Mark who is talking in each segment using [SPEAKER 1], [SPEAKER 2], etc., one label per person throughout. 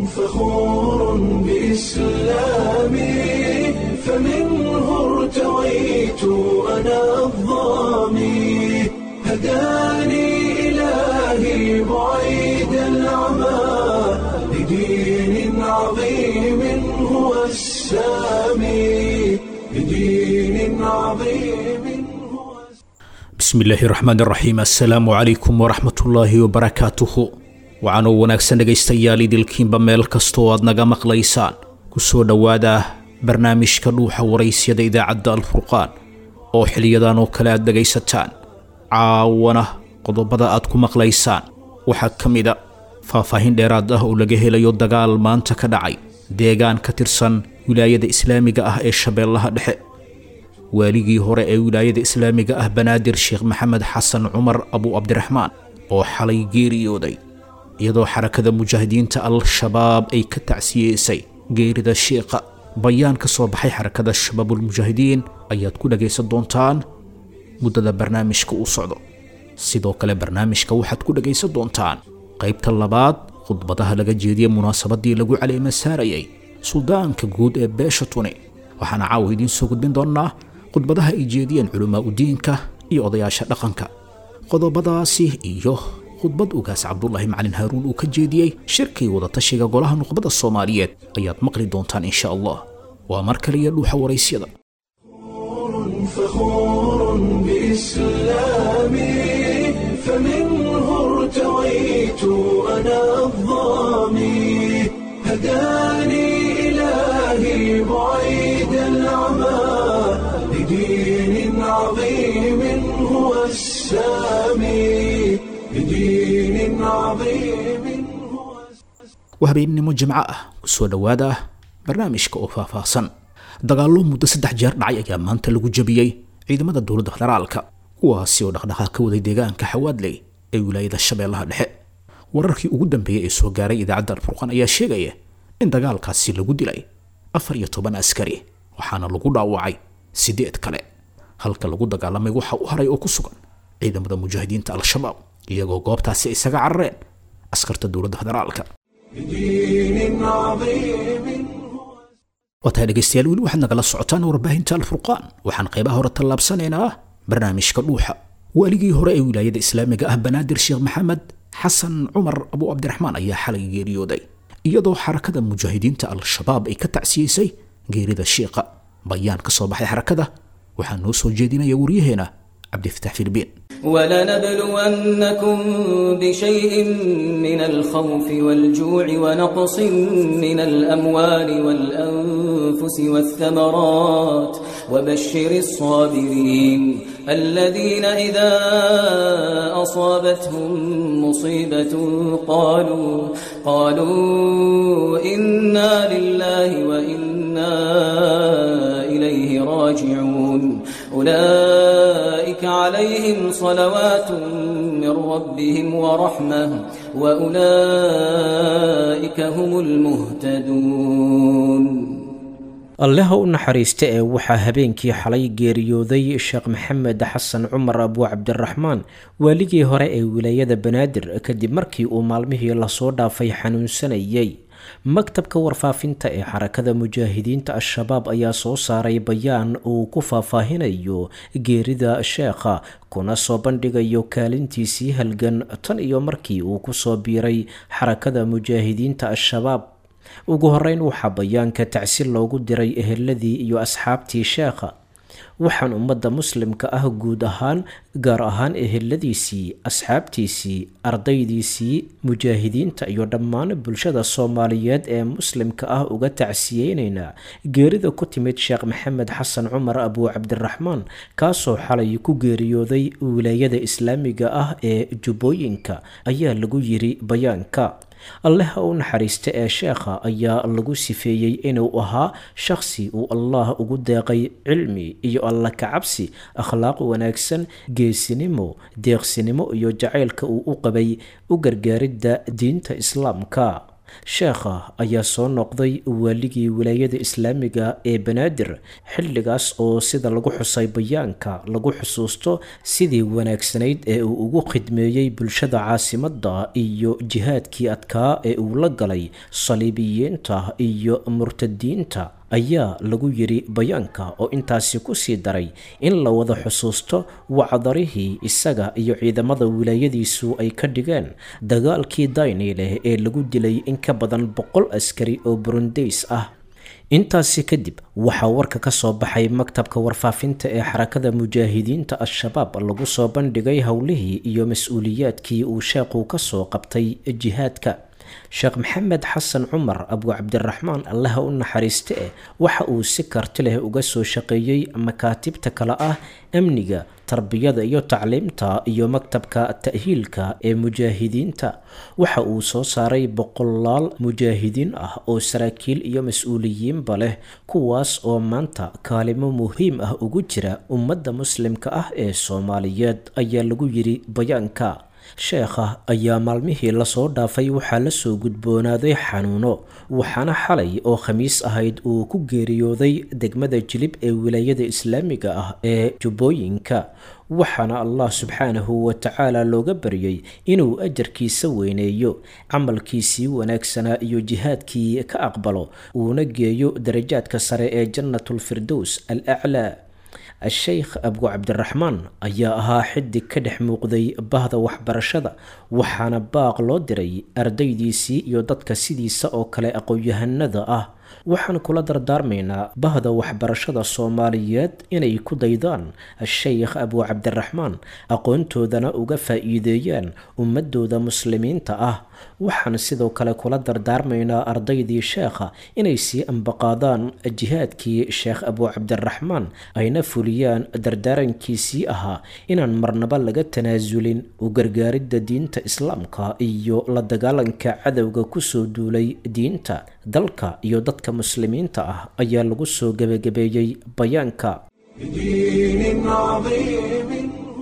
[SPEAKER 1] فخور بإسلامي فمنه ارتويت أنا الضامي هداني إلهي بعيد العمى لدين عظيم هو السامي لدين عظيم هو
[SPEAKER 2] bismi illaahi raxmaan raxiim assalaamu calaykum waraxmatullaahi wabarakaatuhu waxaanuu wanaagsan dhegaystayaal idilkiinba meel kastoo aad naga maqlaysaan ku soo dhowaada barnaamijka dhuuxa waraysyada idaacadda alfurqaan oo xiliyadan oo kale aad dhegaysataan caawana qodobada aad ku maqlaysaan waxaa ka mida faahfaahin dheeraad ah oo laga helayo dagaal maanta ka dhacay deegaan ka tirsan wilaayada islaamiga ah ee shabeellaha dhexe waaligii hore ee wilaayada islaamiga ah banaadir sheekh maxamed xasan cumar abu cabdiraxmaan oo xalay geeriyooday iyadoo xarakada mujaahidiinta al-shabaab ay ka tacsiyeysay geerida sheekha bayaan ka soo baxay xarakada shabaabulmujaahidiin ayaad ku dhagaysan doontaan muddada barnaamijka uu socdo sidoo kale barnaamijka waxaad ku dhagaysan doontaan qaybta labaad khudbadaha laga jeediyey munaasabadii lagu caleema saarayay suldaanka guud ee beesha tuni waxaana caawa idiin soo gudbin doonnaa khudbadaha ay jeediyeen culamaa udiinka iyo odayaasha dhaqanka qodobadaasi iyo khudbad ugaas cabdulaahi macalin haaruun uu ka jeediyey shirkii wadatashiga golaha nuqbada soomaaliyeed ayaad maqli doontaan insha allah waa mar kale iyo dhuuxa waraysyada
[SPEAKER 1] فخور بإسلامي فمنه ارتويت أنا الضامي هداني إلهي بعيد العمى لدين عظيم هو السامي لدين عظيم هو
[SPEAKER 2] waa habeennimo jimco ah ku soo dhowaada barnaamijka oo faahfaahsan dagaallo muddo saddex jeer dhacay ayaa maanta lagu jabiyey ciidamada dowladda federaalka kuwaasi oo dhaqdhaqaaq ka waday deegaanka xawaadley ee wilaayada shabeellaha dhexe wararkii ugu dambeeyey ee soo gaaray idaacadda alfurqaan ayaa sheegaya in dagaalkaasi lagu dilay afar iyo toban askari waxaana lagu dhaawacay siddeed kale halka lagu dagaalamay waxa u haray oo ku sugan ciidamada mujaahidiinta al-shabaab iyagoo goobtaasi isaga carareen askarta dowladda federaalka
[SPEAKER 1] لدين عظيم هو
[SPEAKER 2] waa tahay dhegaystayaal weli waxaad nagala socotaan warbaahinta alfurqaan waxaan qaybaha hore tallaabsanaynaa barnaamijka dhuuxa waaligii hore ee wilaayada islaamiga ah banaadir sheekh maxamed xasan cumar abu cabdiraxmaan ayaa xalay geeriyooday iyadoo xarakada mujaahidiinta al-shabaab ay ka tacsiyeysay geerida sheekha bayaan ka soo baxay xarakada waxaa noo soo jeedinaya waryaheena cabdifatax filbiin
[SPEAKER 3] ولنبلونكم بشيء من الخوف والجوع ونقص من الأموال والأنفس والثمرات وبشر الصابرين الذين إذا أصابتهم مصيبة قالوا قالوا إنا لله وإنا إليه راجعون أولئك عليهم صلوات من ربهم ورحمة وأولئك هم المهتدون
[SPEAKER 4] allaha u naxariista ee waxaa habeenkii xalay geeriyooday sheekh maxamed xasan cumar abu cabdiraxmaan waaligii hore ee wilaayada banaadir kadib markii uu maalmihii lasoo dhaafay xanuunsanayay maktabka warfaafinta ee xarakada mujaahidiinta al-shabaab ayaa soo saaray bayaan uu ku faahfaahinayo geerida sheekha kuna soo bandhigayo kaalintiisii halgan tan iyo markii uu kusoo biiray xarakada mujaahidiinta al-shabaab ugu horeyn waxaa bayaanka tacsi loogu diray eheladii iyo asxaabtii sheekha waxaan ummadda muslimka ah guud ahaan gaar ahaan eheladiisii asxaabtiisii ardaydiisii mujaahidiinta iyo dhammaan bulshada soomaaliyeed ee muslimka ah uga tacsiyeyneynaa geerida ku timid sheekh maxamed xasan cumar abu cabdiraxmaan kaasoo xalay ku geeriyooday wilaayada islaamiga ah ee jubbooyinka ayaa lagu yiri bayaanka alleha u naxariista ee sheekha ayaa lagu sifeeyey inuu ahaa shakhsi uu allah ugu deeqay cilmi iyo alla kacabsi akhlaaq wanaagsan geesinimo deeqsinimo iyo jacaylka uu u qabay u gargaaridda diinta islaamka sheekha ayaa soo noqday waaligii wilaayada islaamiga ee banaadir xilligaas oo sida lagu xusay bayaanka lagu xusuusto sidii wanaagsanayd ee uu ugu khidmeeyey bulshada caasimadda iyo jihaadkii adkaa ee uu la galay saliibiyiinta iyo murtadiinta ayaa lagu yiri bayaanka oo intaasi kusii daray in la wada xusuusto wacdarihii isaga iyo ciidamada wilaayadiisu ay ka dhigeen dagaalkii daynileh ee lagu dilay in ka badan boqol askari oo burundeys ah intaasi kadib waxaa warka ka soo baxay maktabka warfaafinta ee xarakada mujaahidiinta al-shabaab lagu soo bandhigay howlihii iyo mas-uuliyaadkii uu sheekhu ka soo qabtay jihaadka sheekh maxamed xasan cumar abu cabdiraxmaan allaha u naxariiste eh waxa uu si karti leh uga soo shaqeeyey makaatibta kale ah amniga tarbiyada iyo tacliimta iyo maktabka ta'hiilka ee mujaahidiinta waxa uu soo saaray boqolaal mujaahidiin ah oo saraakiil iyo mas-uuliyiinba leh kuwaas oo maanta kaalimo muhiim ah ugu jira ummadda muslimka ah ee soomaaliyeed ayaa lagu yiri bayaanka sheekha ayaa maalmihii lasoo dhaafay waxaa lasoo gudboonaaday xanuuno waxaana xalay oo khamiis ahayd uu ku geeriyooday degmada jilib ee wilaayada islaamiga ah ee jubbooyinka waxaana allah subxaanahu wa tacaala looga baryay inuu ajarkiisa weyneeyo camalkiisii wanaagsanaa iyo jihaadkii ka aqbalo uuna geeyo darajaadka sare ee jannatulfirdows al aclaa a-sheykh abu cabdiraxmaan ayaa ahaa xidig ka dhex muuqday bahda waxbarashada waxaana baaq loo diray ardaydiisii iyo dadka sidiisa oo kale aqoon-yahanada ah waxaan kula dardaarmaynaa bahda waxbarashada soomaaliyeed inay ku daydaan a-sheykh abu cabdiraxmaan aqoontoodana uga faa-iideeyaan ummadooda muslimiinta ah waxaan sidoo kale kula dardaarmaynaa ardaydii sheekha inay sii ambaqaadaan jihaadkii sheekh abu cabdiraxmaan ayna fuliyaan dardaarankiisii ahaa inaan marnaba laga tanaasulin u gargaaridda diinta islaamka iyo la dagaalanka cadowga kusoo duulay diinta dalka iyo dadka muslimiinta ah ayaa lagu soo gebagabeeyey bayaanka
[SPEAKER 1] بدين عظيم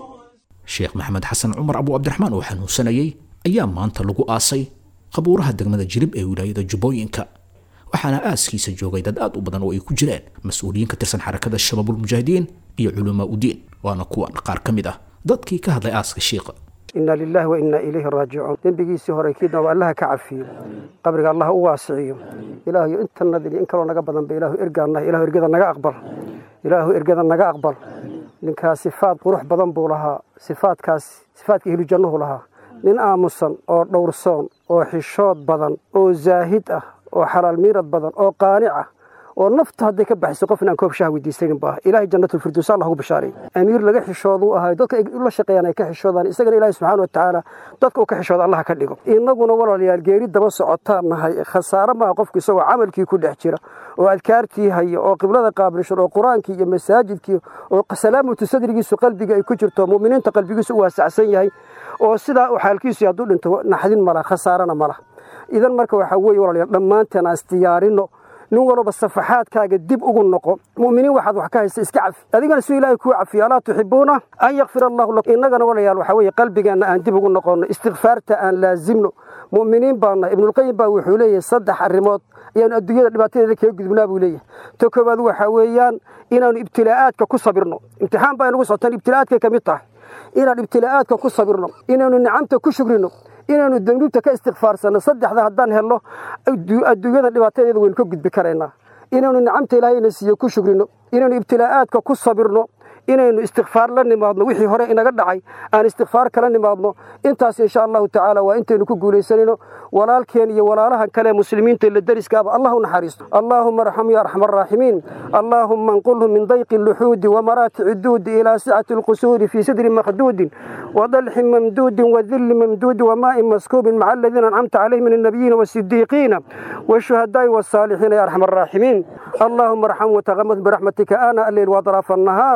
[SPEAKER 2] sheekh maxamed xasan cumar abu cabdiraxmaan oo xanuunsanayay ayaa maanta lagu aasay qabuuraha degmada jirib ee wilaayada jubbooyinka waxaana aaskiisa joogay dad aad u badan oo ay ku jireen mas-uuliyiin ka tirsan xarakada shabaabulmujaahidiin iyo culamaa udiin waana kuwan qaar ka mid ah dadkii ka hadlay aaska shiiqa
[SPEAKER 5] ina lilahi wa inaa ilayhi raajicuun dembigiisii hore kiidna waa allaha ka cafiyo qabriga allah u waasiciyo ilaahuyo intanadin in kaloo naga badanba ilaahu ergaanah ilaahu ergada naga aqbal ilaahu ergada naga aqbal ninkaa sifaad qurux badan buu lahaa sifaadkaas sifaadka ihlu jannuhu lahaa nin aamusan oo dhowrsoon oo xishood badan oo zaahid ah oo xalaal miirad badan oo qaanic ah oo nafta hadday ka baxayso qof inaan koob shaha weydiisanin ba ah ilaahay jannatulfirdows allah ugu bashaaray amiir laga xishooduu ahay dadka ay la shaqeeyaan ay ka xishoodaan isagana ilaahay subxaana watacaala dadka uu ka xishooda allah ka dhigo innaguna walaalayaal geeri daba socotaan nahay khasaare maaha qofku isagoo camalkii ku dhex jira oo adkaartii haya oo qiblada qaabilshan oo qur-aankii iyo masaajidkii oo salaamatu sadrigiisu qalbiga ay ku jirto mu'miniinta qalbigiisu u waasacsan yahay oo sidaa u xaalkiisu hadduu dhinto naxdin mala khasaarana mala idan marka waxaa weeye walaalayaal dhammaanteen aan isdiyaarino nin walba safaxaadkaaga dib ugu noqo mu'miniin waxaad wax ka haysa iska cafi adigana suu ilaahay kuu cafiyo alaa tuxibuuna an yakfir allahu lakum innagana walayaal waxaa weeye qalbigeenna aan dib ugu noqonno istikfaarta aan laazimno mu'miniin baana ibnulqayim baa wuxuu leeyahay saddex arrimood ayaanu adduunyada dhibaatadeeda kaga gudubnaa buu leeyahay ta koowaad waxaa weeyaan inaanu ibtilaa'aadka ku sabirno imtixaan baa inagu socotaan ibtilaa'aadkay ka mid tahay inaan ibtilaa'aadka ku sabirno inaanu nicamta ku shugrino inaanu danuubta ka istikfaarsanno saddexda haddaan helno adduunyada dhibaatadeeda waynu ka gudbi karaynaa inaanu nicamta ilaahayna siiyo ku shugrino inaanu ibtilaa'aadka ku sabirno inaynu istikfaar la nimaadno wixii hore inaga dhacay aan istikfaar kala nimaadno intaas insha allahu tacaala waa intaynu ku guulaysanayno walaalkeen iyo walaalahan kale muslimiinta la deriskaaba allah u naxariisto allaahuma arxam ya arxam araaximiin allaahuma anqulhum min dayqi luxuudi wamaraatici duudi ilaa sicati alqusuuri fii sidri makhduudin wadalxin mamduudin wadilli mamduudi wamaa'in maskuubin maca aladiina ancamta calayhim min annabiyiina waasidiiqiina والشهداء والصالحين يا أرحم الراحمين اللهم ارحم وتغمد برحمتك آناء الليل وأطراف النهار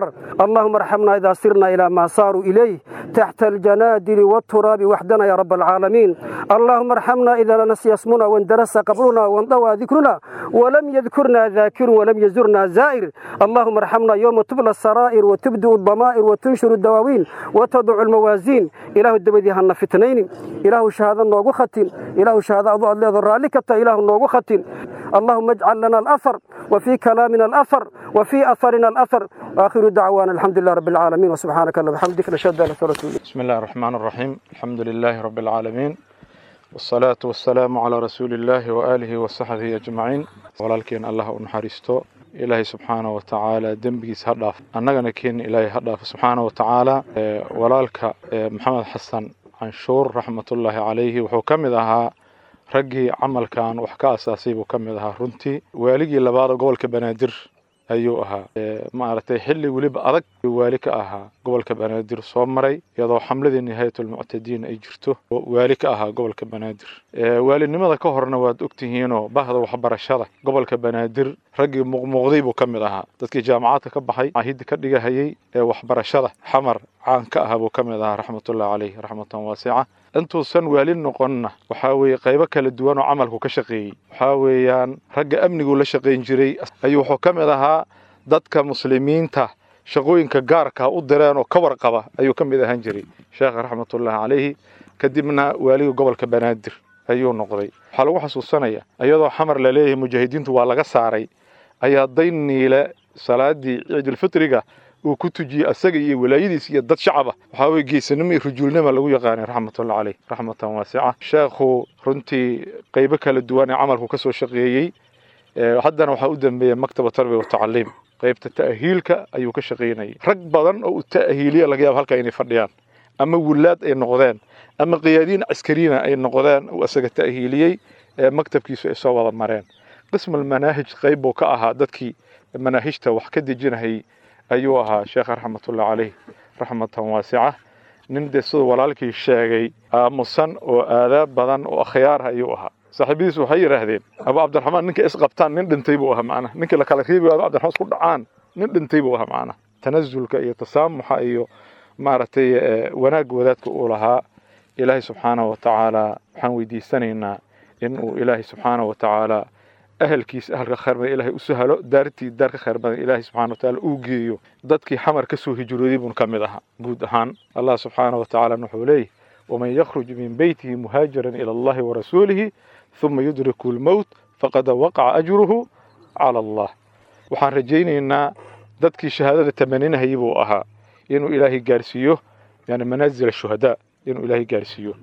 [SPEAKER 5] اللهم ارحمنا إذا سرنا إلى ما صاروا إليه تحت الجنادل والتراب وحدنا يا رب العالمين اللهم ارحمنا إذا نسي اسمنا واندرس قبرنا وانضوى ذكرنا ولم يذكرنا ذاكر ولم يزرنا زائر اللهم ارحمنا يوم تبلى السرائر وتبدو الضمائر وتنشر الدواوين وتضع الموازين إله الدبدي هن فتنين إله شهادة نوغو ختن إله شهادة أضوء الله ذرالك إله نوغو ختن اللهم اجعل لنا الأثر وفي كلامنا الأثر وفي أثرنا الأثر وآخر دعوانا الحمد لله رب العالمين وسبحانك اللهم وبحمدك نشهد أن لا إله إلا أنت
[SPEAKER 6] بسم الله الرحمن الرحيم الحمد لله رب العالمين والصلاة والسلام على رسول الله وآله وصحبه أجمعين walaalkeen allah u naxariisto ilaahay subxaana wa tacaala dembigiis ha dhaaf annagana keen ilaahay ha dhaaf subxaana wa tacaala walaalka maxamed xasan canshuur raxmatullaahi calayhi wuxuu ka mid ahaa raggii camalkan wax ka asaasay buu ka mid ahaa runtii waaligii labaada gobolka banaadir ayuu ahaa maaragtay xilli weliba adag waali ka ahaa gobolka banaadir soo maray iyadoo xamladii nihaayatulmuctadiin ay jirto oo waali ka ahaa gobolka banaadir waalinimada ka horna waad ogtihiinoo bahda waxbarashada gobolka banaadir raggii muuqmuuqday buu ka mid ahaa dadkii jaamacadka ka baxay caahidda ka dhigahayay ee waxbarashada xamar caan ka ahaa buu ka mid ahaa raxmatullahi caleyh raxmatan waasica intuusan waali noqonna waxaa weeye qaybo kala duwan oo camalku ka shaqeeyey waxaa weeyaan ragga amniguu la shaqayn jiray ayuu wuxuu ka mid ahaa dadka muslimiinta shaqooyinka gaarka u direen oo ka warqaba ayuu ka mid ahaan jiray sheekha raxmatullaahi calayhi kadibna waaliga gobolka banaadir ayuu noqday waxaa lagu xasuusanaya iyadoo xamar la leeyahay mujaahidiintu waa laga saaray ayaa dayniile salaadii ciidulfitriga uu ku tujiyey asaga iyo walaayadiis iyo dad shacaba waxaa weye geesanimo iyo rujuulnima lagu yaqaanay raxmatullahi caleyh raxmatan waasica sheekhu runtii qaybo kala duwan ee camalku ka soo shaqeeyey haddana waxaa u dambeeya maktaba tarbiya watacaliim qaybta ta'hiilka ayuu ka shaqaynayay rag badan oo u ta'hiiliya laga yaaba halkaa inay fadhiyaan ama wulaad ay noqdeen ama qiyaadiin caskariina ay noqdeen uu asaga ta'hiiliyey ee maktabkiisu ay soo wada mareen qismal manaahij qayb buu ka ahaa dadkii manaahijta wax ka dejinahayay ayuu ahaa sheekha raxmatullahi caleyh raxmatan waasica nin dee siduu walaalkii sheegay aamusan oo aadaab badan oo akhyaarha ayuu ahaa saaxiibadiis waxay yidhaahdeen abu cabdiraxmaan ninka isqabtaan nin dhintay buu ahaa macnaha ninkii la kala reebi abu cabdiraxmaan isku dhacaan nin dhintay buu ahaa macnaha tanazulka iyo tasaamuxa iyo maaragtay wanaag wadaadka uu lahaa ilaahay subxaanahu wa tacaala waxaan weydiisanaynaa in uu ilaahay subxaanahu wa tacaala ahalkiisa ahalka khayr badan ilaahay u sahalo daartii daar ka khayr badan ilaahay subxaana wa tacaala uu geeyo dadkii xamar ka soo hijrooday buun ka mid ahaa guud ahaan allah subxaana wa tacaala wuxuu leeyahy waman yakhruj min beytihi muhaajiran ila allahi warasuulihi ثuma yudriku lmowt faqad waqaca ajruhu cala allah waxaan rajaynaynaa dadkii shahaadada tamaninahayay buu ahaa inuu ilaahay gaarsiiyo yani manaazil shuhadaa inuu ilaahay gaarsiiyo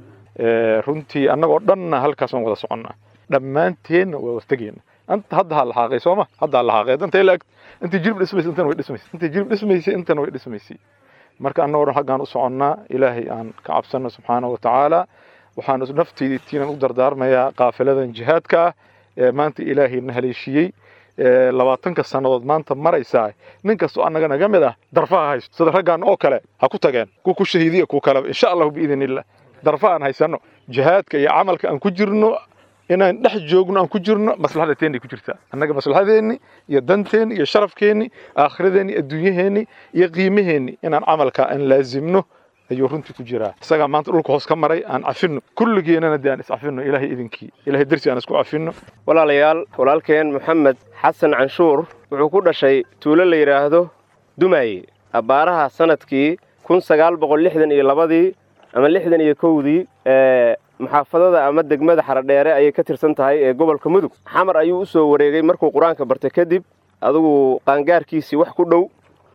[SPEAKER 6] runtii annagoo dhanna halkaasaan wada soconnaa dhammaanteenna waa wartegeenna anta hadda ha lahaaqay sooma hadda ha lahaaqay danta ila intii jirib dhismaysa intana way dhismaysay intii jirib dhismaysay intana way dhismaysay marka annagoo dhan xaggaan u soconnaa ilaahay aan ka cabsanno subxaana wa tacaala waxaan naftiitiinan u dardaarmayaa qaafiladan jihaadka ah ee maanta ilaahay na haleeshiyey labaatanka sannadood maanta maraysaa nin kastoo annaga naga mid ah darfaha haysto sida raggaan oo kale ha ku tageen kuwa ku shahiidiya kuwa kaleba insha allahu biidn illah darfa aan haysanno jihaadka iyo camalka aan ku jirno inaan dhex joogno aan ku jirno maslaxada teenay ku jirtaa annaga maslaxadeenni iyo danteenni iyo sharafkeenni aakhiradeeni adduunyaheenni iyo qiimaheenni inaan camalka aan laazimno ayuu runtii ku jiraa isagaa maanta dhulka hoos ka maray aan cafino kulligeenana dee aan iscafino ilaahay idinkii ilahay darsi aan isku cafino
[SPEAKER 7] walaalayaal walaalkeen moxamed xasan canshuur wuxuu ku dhashay tuulo la yidhaahdo dumaaye abbaaraha sanadkii kun sagaal boqol lixdan iyo labadii ama lixdan iyo kowdii ee muxaafadada ama degmada xaradheere ayay ka tirsan tahay ee gobolka mudug xamar ayuu u soo wareegay markuu qur-aanka bartay kadib adugu qaangaarkiisii wax ku dhow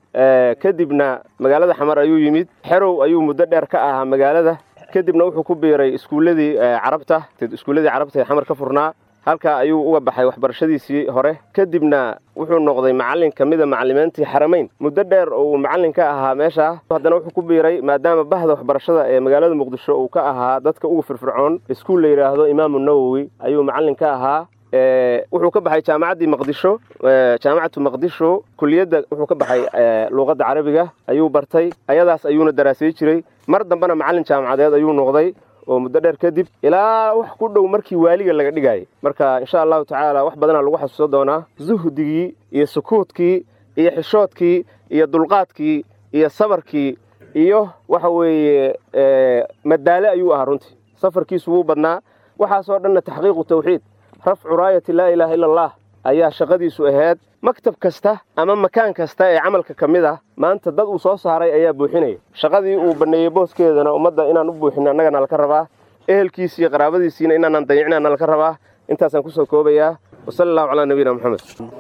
[SPEAKER 7] kadibna magaalada xamar ayuu yimid xerow ayuu muddo dheer ka ahaa magaalada kadibna wuxuu ku biiray iskuulladii carabta iskuulladii carabta ee xamar ka furnaa halkaa ayuu uga baxay waxbarashadiisii hore kadibna wuxuu noqday macallin ka mida macallimiintii xaramayn muddo dheer oo uu macallin ka ahaa meeshaa haddana wuxuu ku biiray maadaama bahda waxbarashada ee magaalada muqdisho uu ka ahaa dadka ugu firfircoon iskuul la yidhaahdo imaamu nawowi ayuu macallin ka ahaa wuxuu ka baxay jaamacaddii maqdisho jaamacatu maqdisho kuliyadda wuxuu ka baxay luuqadda carabiga ayuu bartay ayadaas ayuuna daraasay jiray mar dambena macallin jaamacadeed ayuu noqday oo muddo dheer kadib ilaa wax ku dhow markii waaliga laga dhigayay marka insha allahu tacaala wax badanaa lagu xasuusan doonaa zuhdigii iyo sukuudkii iyo xishoodkii iyo dulqaadkii iyo sabarkii iyo waxa weeye madaale ayuu ahaa runtii safarkiisu wuu badnaa waxaasoo dhanna taxqiiqu tawxiid rafcu raayati laa ilaaha ila allah ayaa shaqadiisu ahayd maktab kasta ama makaan kasta ee camalka ka mid ah maanta dad uu soo saaray ayaa buuxinaya shaqadii uu banneeyey booskeedana ummadda inaan u buuxino annagana laka rabaa ehelkiisi iyo qaraabadiisiina inaanan dayicinaana laka rabaa intaasaan kusoo koobayaa wasala allahu calaa nabiyina moxamed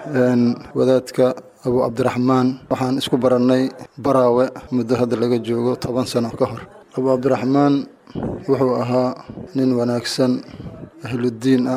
[SPEAKER 8] wadaadka abu cabdiraxmaan waxaan isku barannay baraawe muddo hadda laga joogo toban sano ka hor abu cabdiraxmaan wuxuu ahaa nin wanaagsan ahluddiin ah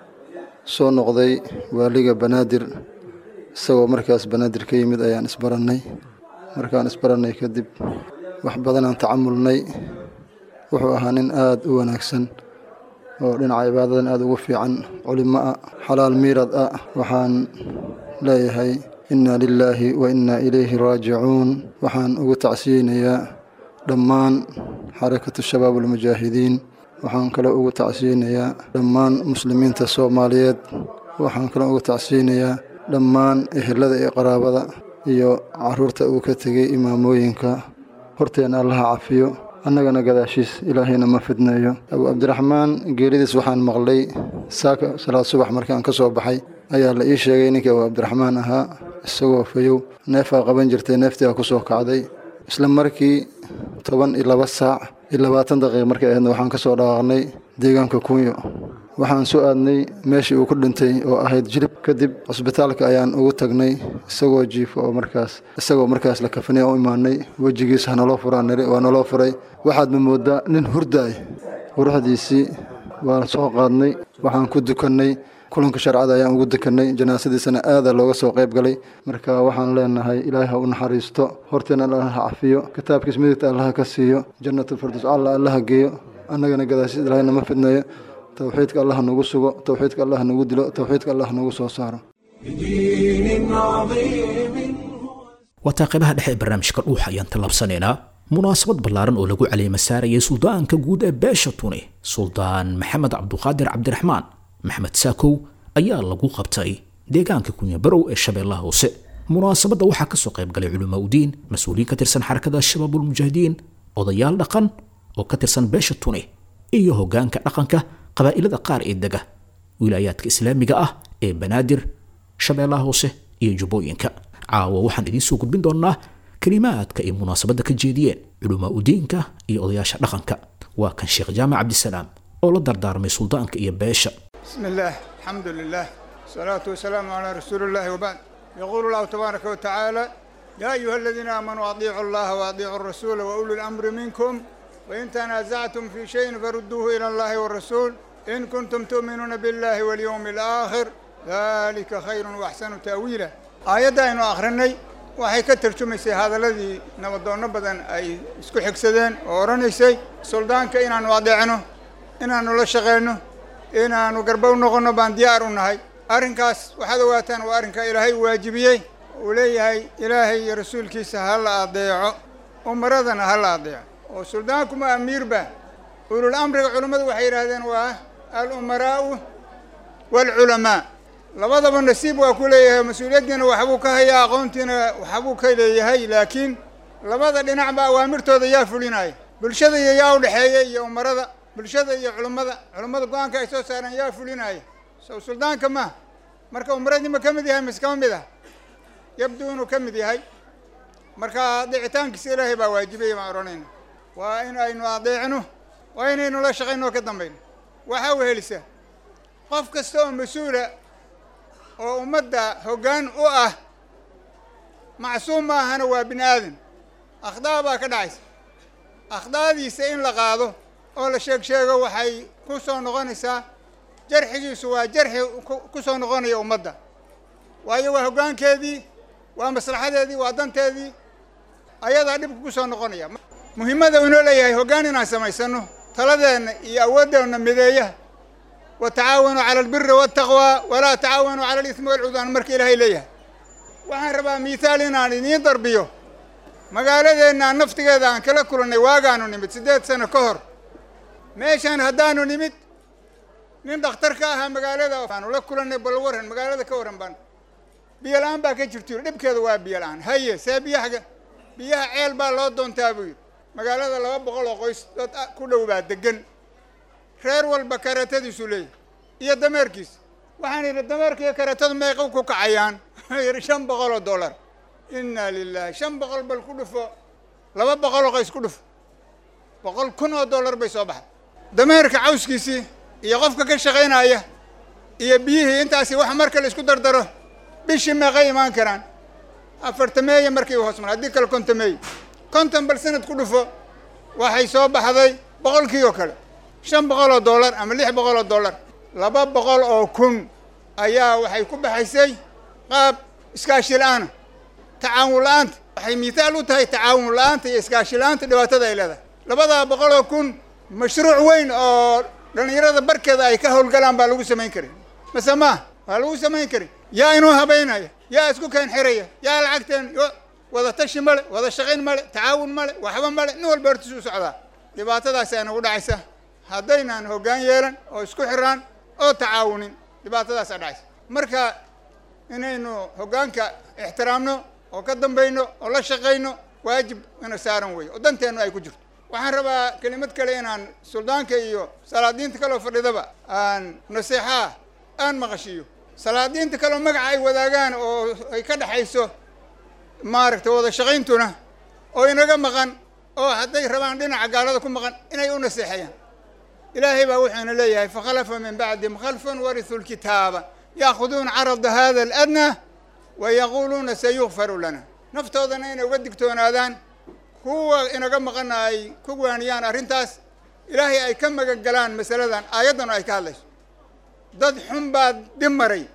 [SPEAKER 8] soo noqday waaliga banaadir isagoo markaas banaadir ka yimid ayaan isbarannay markaan isbarannay kadib wax badanaan tacamulnay wuxuu ahaa nin aada u wanaagsan oo dhinaca cibaadadan aada ugu fiican culimo ah xalaal miirad ah waxaan leeyahay inna lilaahi wa innaa ilayhi raajicuun waxaan ugu tacsiyeynayaa dhammaan xarakatu shabaab almujaahidiin waxaan kaloo ugu tacsiyeynayaa dhammaan muslimiinta soomaaliyeed waxaan kaloo ugu tacsiyeynayaa dhammaan ehelada iyo qaraabada iyo caruurta uu ka tegey imaamooyinka horteenna allaha cafiyo annagana gadaashiis ilaahayna ma fidneeyo abu cabdiraxmaan geeridiis waxaan maqlay saaka salaad subax markaan ka soo baxay ayaa la ii sheegay ninkii abu cabdiraxmaan ahaa isagoo fayow neefaa qaban jirtay neeftii aa ku soo kacday isla markii toban iyo laba saac iyo labaatan daqiiq markay ahaydna waxaan ka soo dhawaaqnay deegaanka kunyo waxaan soo aadnay meeshii uu ku dhintay oo ahayd jilib kadib cusbitaalka ayaan ugu tagnay isagoo jiifo oo markaas isagoo markaas la kafanay u imaanay wejigiis hanaloo furaan niri waa naloo furay waxaadma mooddaa nin hurdaay quruxdiisii waan soo qaadnay waxaan ku dukannay kulanka sharcada ayaan ugu dukannay janaasadiisana aada looga soo qayb galay marka waxaan leenahay ilaahay ha u naxariisto horteena allaha ha cafiyo kitaabkiis midigta allaha ka siiyo jannatulfirdows alla allaha geeyo annagana gadaashiis ilaahayna ma fidneeyo towxiidka allah nagu sugo towxiidka allah nagu dilo towxiidka allah nagu soo saaro
[SPEAKER 1] بدين عظيم
[SPEAKER 2] waataa qaybaha dhexe ee barnaamijka dhuuxa ayaan tallaabsanaynaa munaasabad ballaaran oo lagu caleema saarayay suldaanka guud ee beesha tuni suldaan maxamed cabduqaadir cabdiraxmaan maxmed saakow ayaa lagu qabtay deegaanka kunyabarow ee shabeellaha hoose munaasabadda waxaa kasoo qayb galay culamaa udiin mas-uuliyiin ka tirsan xarakada shabaabulmujaahidiin odayaal dhaqan oo ka tirsan beesha tuni iyo hoggaanka dhaqanka qabaa'ilada qaar ee dega wilaayaadka islaamiga ah ee banaadir shabeellaha hoose iyo jubbooyinka caawa waxaan idiin soo gudbin doonnaa kelimaadka ay munaasabadda ka jeediyeen culamaa udiinka iyo odayaasha dhaqanka waa kan sheekh jaamac cabdisalaam oo la dardaarmay suldaanka iyo beesha
[SPEAKER 9] بسم الله الحمد لله الصلاة والسلام على رسول الله وبعد يقول الله تبارك وتعالى يا أيها الذين آمنوا أطيعوا الله وأطيعوا الرسول وأولي الأمر منكم وإن تنازعتم في شيء فردوه إلى الله والرسول إن كنتم تؤمنون بالله واليوم الآخر ذلك خير وأحسن تأويلا آية إنه آخرني waxay ka tarjumaysay hadaladii nabadoonno badan ay isku xigsadeen oo odhanaysay suldaanka inaannu adeecno inaannu la shaqeyno inaannu garbow noqonno baan diyaar u nahay arrinkaas waxaad ogaataan waa arrinka ilaahay waajibiyey uu leeyahay ilaahay iyo rasuulkiisa ha la adeeco umaradana ha la adeeco oo suldaankuma amiirba ulul amriga culummadu waxay yidhaahdeen waa al umaraa'u waalculamaa labadaba nasiib waa ku leeyahay mas-uuliyaddiina waxbuu ka hayaa aqoontiina waxbuu ka leeyahay laakiin labada dhinacba awaamirtooda yaa fulinaya bulshada iyo yaa u dhexeeya iyo umarada bulshada iyo culummada culummada go-aanka ay soo saareen yaa fulinaya sow suldaanka ma marka umaradii ma ka mid yahay mise kama mid ah yabduu inuu ka mid yahay marka adeecitaankiisa ilaahay baa waajibiyey baan odhanayna waa in aynu adeecno waa inaynu la shaqayno oo ka dambayno waxaa wehelisa qof kasta oo mas-uula oo ummadda hoggaan u ah macsuum ma ahana waa bini aadan akhdaa baa ka dhacaysa akhdaadiisa in la qaado oo la sheeg sheego waxay ku soo noqonaysaa jarxigiisu waa jarxi ku soo noqonaya ummadda waayo waa hoggaankeedii waa maslaxadeedii waa danteedii ayadaa dhibka ku soo noqonaya muhimmada uu inoo leeyahay hoggaan inaan samaysano taladeenna iyo awooddeenna mideeyaha watacaawanuu cala albiri waataqwaa walaa tacaawanuu cala alismi walcudwaan marka ilaahay leeyahay waxaan rabaa miithaal inaan idiin darbiyo magaaladeenna naftigeeda aan kala kulannay waagaanu nimid siddeed sano ka hor meeshaan haddaanu nimid nin dhakhtar ka ahaa magaalada aanu la kulannay bal warran magaalada ka warran baan biyo la-aan baa ka jirto dhibkeeda waa biyo la-aan haye see biyo xagga biyaha ceel baa loo doontaa buu yidhi magaalada laba boqol oo qoys dad ku dhow baa degan reer walba karatadiisu leeyahy iyo dameerkiisa waxaan yidhi dameerka iyo karatadu meeqow ku kacayaan wuxuu yidhi shan boqol oo dollar inna lilahi shan boqol bal ku dhufo laba boqol oo qoys ku dhufo boqol kun oo dollar bay soo baxday dameerka cawskiisii iyo qofka ka shaqaynaya iyo biyihii intaasi wax marka la isku dardaro bishii meeqay imaan karaan afartameeye markii hoos mar haddii kale kontameeye konton bal sanad ku dhufo waxay soo baxday boqolkii oo kale shan boqol oo dollar ama lix boqol oo dollar laba boqol oo kun ayaa waxay ku baxaysay qaab iskaashi la-aana tacaawun la-aanta waxay mithaal u tahay tacaawun la-aanta iyo iskaashi la-aanta dhibaatada ay leedahay labadaa boqol oo kun mashruuc weyn oo dhallinyarada barkeeda ay ka howlgalaan baa lagu samayn karin mase maa waa lagu samayn karin yaa inuu habaynaya yaa isku keen xiraya yaa lacagteen wada tashi male wada shaqayn male tacaawun male waxba male nin walba hortiisu socdaa dhibaatadaas ay nagu dhacaysa haddaynaan hoggaan yeelan oo isku xiraan oo tacaawunin dhibaatadaasaa dhacaysa marka inaynu hoggaanka ixtiraamno oo ka dambayno oo la shaqayno waajib ina saaran weeye oo danteennu ay ku jirto waxaan rabaa kelimad kale inaan suldaanka iyo salaadiinta kaleo fadhidaba aan naseexaa aan maqashiiyo salaadiinta kaleo magaca ay wadaagaan oo ay ka dhexayso maaragtay wada shaqayntuna oo inaga maqan oo hadday rabaan dhinaca gaalada ku maqan inay u naseexeeyaan ilaahay baa wuxuuna leeyahay fakhalafa min bacdihim khalfun warisu lkitaaba yaakuduuna carada hada aladnaa wa yaquuluuna sayukfaru lana naftoodana inay uga digtoonaadaan kuwa inaga maqana ay ku waaniyaan arrintaas ilaahay ay ka magan galaan masaladan aayaddan ay ka hadlayso dad xun baa dib maray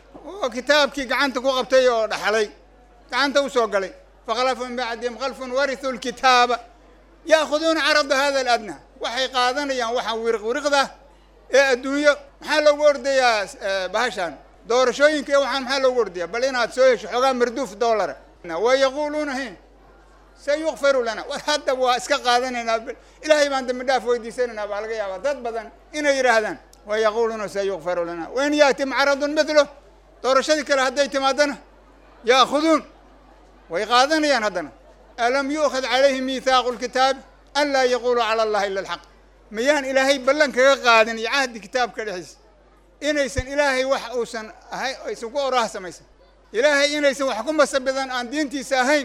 [SPEAKER 9] oo kitaabkii gacanta ku qabtay oo dhaxlay gacanta u soo galay fakhalafa min bacdihim khalfun warisu lkitaaba yaakuduuna carada hada aladnaa waxay qaadanayaan waxaa wiriq wiriqda ee adduunyo maxaa loogu ordayaa bahashaan doorashooyinka iyo waxaan maxaa loogu ordayaa bal inaad soo hesho xoogaa marduuf dollara wa yaquuluuna hi sayukfaru lana war hadda waa iska qaadanaynaa ilaahay baan dambi dhaaf weydiisanaynaa baa laga yaabaa dad badan inay yidhaahdaan wa yaquuluuna sayukfaru lana wain yaatim caradun mithlo doorashadii kale hadday timaadana ya'khuduun way qaadanayaan haddana alam yu'khad calayhim miithaaqu lkitaabi an laa yaquuluu cala allahi ila alxaq miyaan ilaahay ballan kaga qaadin iyo cahdi kitaabka dhexdiisa inaysan ilaahay wax uusan ahay aysan ku oraha samaysan ilaahay inaysan wax ku masabidan aan diintiisa ahayn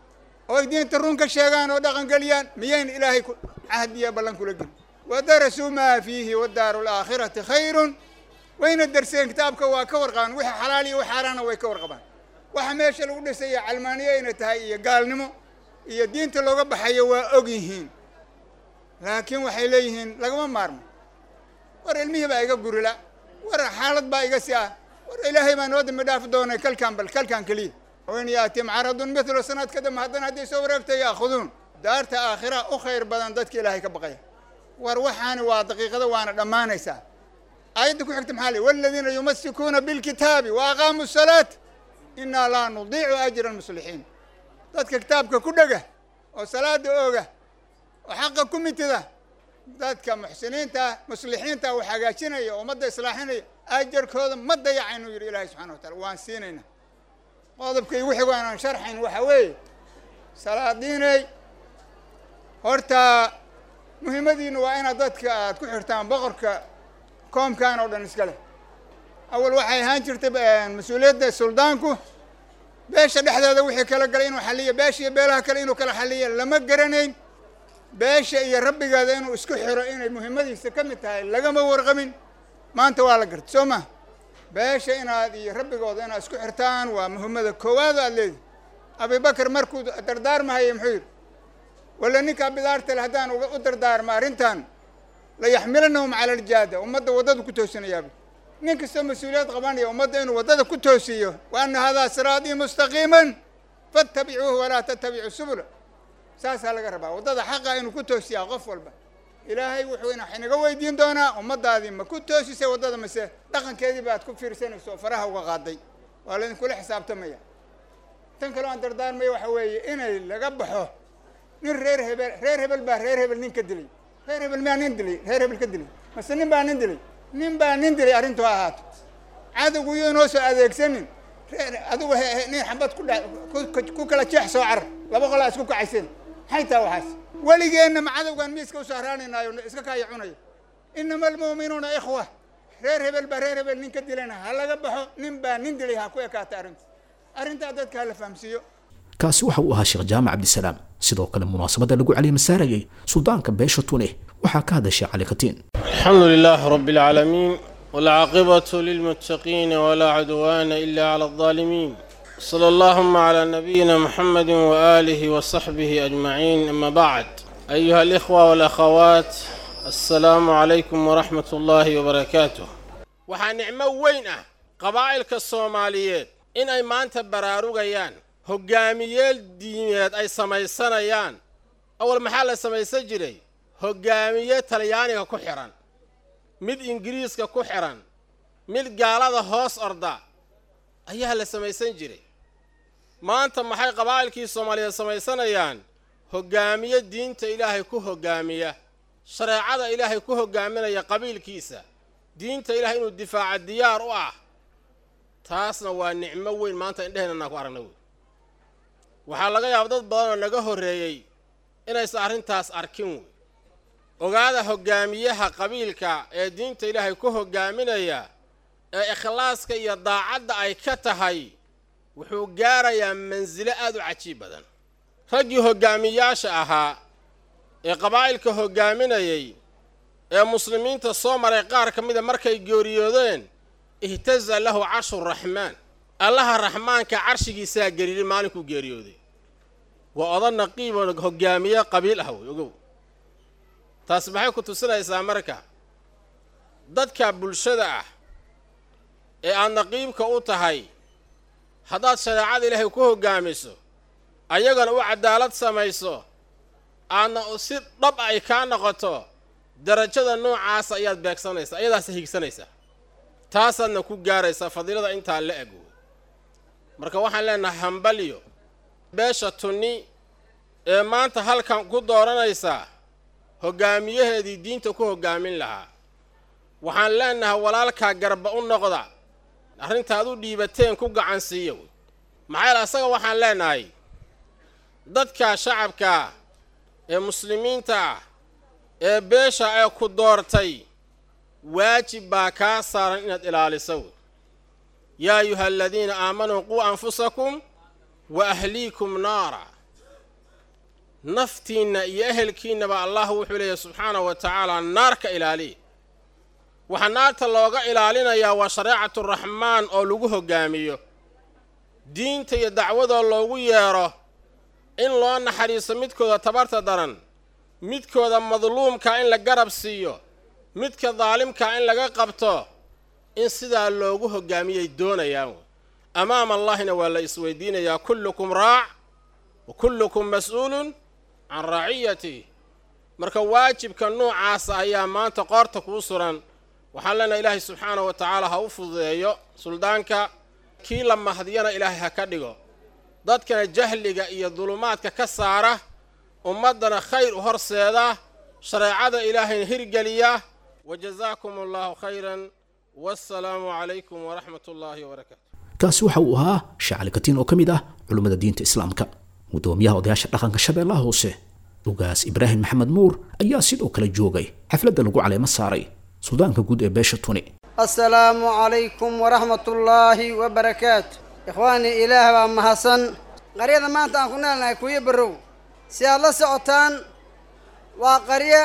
[SPEAKER 9] oo ay diinta run ka sheegaan oo dhaqangeliyaan miyayna ilaahay cahdiya ballan kula gelin wadarasuu maa fiihi wadaaru alaakhirati khayrun wayna darseen kitaabka waa ka warqabaan wixii xalaal iyo wix xaaraana way ka warqabaan waxa meesha lagu dhisaya calmaaniye ayna tahay iyo gaalnimo iyo diinta looga baxayo waa og yihiin laakiin waxay leeyihiin lagama maarmo war ilmihii baa iga gurila war xaalad baa iga si ah war ilaahay baa noo dambi dhaafi doonay kalkaan bal kalkaan keliya wain yaatim caradun mithlo sanad ka dambe haddana hadday soo wareegta ya'khuduun daarta aakhira u khayr badan dadka ilaahay ka baqaya war waxaani waa daqiiqada waana dhammaanaysaa aayadda ku xigta maxaa le waladiina yumasikuuna bilkitaabi wa aqaamuu salaat inaa laa nudiicu ajra almuslixiin dadka kitaabka ku dhega oo salaada ooga oo xaqa ku mitida dadka muxsiniinta ah muslixiinta wax hagaajinaya oo ummadda islaaxinaya ajarkooda ma dayacaynu yidhi ilaahay subxana wa taala waan siinayna qodobka igu xigo inaan sharxayn waxaa weeye salaadiinay horta muhiimadiina waa inaad dadka aad ku xirtaan boqorka koomkan oo dhan iska leh awal waxay ahaan jirtay mas-uuliyadda suldaanku beesha dhexdeeda wixii kala galay inuu xaliyo beesha iyo beelaha kale inuu kala xaliyo lama garanayn beesha iyo rabbigeeda inuu isku xiro inay muhiimadiisa ka mid tahay lagama warqabin maanta waa la gartay soo ma beesha inaad iyo rabbigooda inaad isku xirtaan waa muhiimada koowaad aad leedihi abibakar markuu dardaarmahayay muxuu yidhi walla ninkaa bidaarta le haddaan u dardaarma arrintan la yaxmilanahum cala aljaada ummadda waddada ku toosinayaaba nin kastoo mas-uuliyad qabanaya ummadda inuu waddada ku toosiyo wa ana hadaa siraatii mustaqiiman fattabicuuhu walaa tattabicu subula saasaa laga rabaa waddada xaqa inuu ku toosiyaa qof walba ilaahay wuxuu inaga weydiin doonaa ummaddaadii ma ku toosisay waddada mase dhaqankeedii baad ku fiirsanayso oo faraha uga qaaday waa laydinkula xisaabtamaya tan kaleo aan dardaarmaya waxa weeye inay laga baxo nin reer hebel reer hebel baa reer hebel nin ka dilay reer hebel miyaa nin dilay reer hebel ka dilay mase nin baa nin dilay nin baa nin dilay arrintu ha ahaato cadowgu iyo inoo soo adeegsanin adigu nin xabad ku dha ku kala jeex soo carar laba qolaa isku kacayseen maxay taha waxaas weligeenna macadowgaan miiska u saaraanaynaayo iska kaaya cunaya inama almu'minuuna ikhwa reer hebel baa reer hebel nin ka dilana ha laga baxo nin baa nin dilay ha ku ekaata arrinta arrintaa dadka ha la fahamsiiyo
[SPEAKER 2] kaasi waxa uu ahaa sheekh jaamac cabdisalaam sidoo kale munaasabadda lagu calimasaarayay suldaanka beesha tune waxaa ka hadashay cali katiin
[SPEAKER 10] الحمد لله رب العالمين والعاقبة للمتقين ولا عدوان إلا على الظالمين صلى اللهم على نبينا محمد وآله وصحبه أجمعين أما بعد أيها الإخوة والأخوات السلام عليكم ورحمة الله وبركاته waxaa nicmo weyn ah qabaa'ilka soomaaliyeed in ay maanta baraarugayaan hoggaamiyeel diimeed ay samaysanayaan awal maxaa la samaysan jiray hoggaamiye talyaaniga ku xidhan mid ingiriiska ku xidhan mid gaalada hoos orda ayaa la samaysan jiray maanta maxay qabaa'ilkii soomaaliyeed samaysanayaan hoggaamiye diinta ilaahay ku hoggaamiya shareecada ilaahay ku hoggaaminaya qabiilkiisa diinta ilaahay inuu difaaca diyaar u ah taasna waa nicmo weyn maanta indheheenna naan ku aragna wey waxaa laga yaaba dad badan oo naga horreeyey inaysan arrintaas arkin wey ogaada hoggaamiyaha qabiilka ee diinta ilaahay ku hoggaaminaya ee ikhlaaska iyo daacadda ay ka tahay wuxuu gaarayaa mansilo aad u cajiib badan raggii hoggaamiyaasha ahaa ee qabaa'ilka hoggaaminayay ee muslimiinta soo maray qaar ka mida markay geeriyoodeen ihtaza lahu carshu raxmaan allaha raxmaanka carshigiisaa gariiray maalinkuu geeriyooday waa odan naqiiboo hoggaamiye qabiil ah wey ogow taas maxay ku tusinaysaa marka dadka bulshada ah ee aad naqiibka u tahay haddaad shareecada ilaahay ku hoggaamiso ayagana u cadaalad samayso aadna si dhab ay kaa noqoto darajada noocaasa ayaad beegsanaysaa ayadaasa higsanaysaa taasaadna ku gaaraysaa fadiilada intaa la eg wey marka waxaan leenahay hambalyo beesha tunni ee maanta halkan ku dooranaysaa hoggaamiyaheedii diinta ku hoggaamin lahaa waxaan leenahay walaalkaa garba u noqda arrintaad u dhiibateen ku gacan siiya wey maxaa yaele asaga waxaan leenahay dadka shacabkaa ee muslimiinta ah ee beesha ee ku doortay waajib baa kaa saaran inaad ilaaliso wey yaa ayuha aladiina aamanuu quu anfusakum wa ahliikum naara naftiinna iyo ehelkiinnaba allah wuxuu leeyahy subxaanahu wa tacaala naar ka ilaaliya waxaa naarta looga ilaalinayaa waa shareecatu raxmaan oo lagu hoggaamiyo diinta iyo dacwadoo loogu yeedho in loo naxariiso midkooda tabarta daran midkooda madluumka in la garab siiyo midka daalimka in laga qabto in sidaa loogu hoggaamiyay doonayaan amaama allahina waa la isweydiinayaa kullukum raac wa kullukum mas-uulun can raaciyatih marka waajibka noocaasa ayaa maanta qoorta kuu suran waxaan leenahay ilaahay subxaanahu wa tacaala ha u fududeeyo suldaanka kii la mahdiyana ilaahay ha ka dhigo dadkana jahliga iyo dulumaadka ka saara ummaddana khayr u horseeda shareecada ilaahayna hirgeliya wa jasaakum allahu khayran wassalaamu calaykum waraxmat ullaahi wabarakaatu
[SPEAKER 2] kaasi waxa uu ahaa shacali katiin oo ka mid ah culummada diinta islaamka gudoomiyaha odayaasha dhaqanka shabeellaha hoose ugaas ibraahim maxamed nuur ayaa sidoo kale joogay xafladda lagu caleemo saaray suldaanka guud ee beesha tuni
[SPEAKER 11] السلام عليكم ورحمة الله وبركاته إخواني إله ومحسن قرية ما أنت أكون لنا كوي برو سي الله سعطان وقرية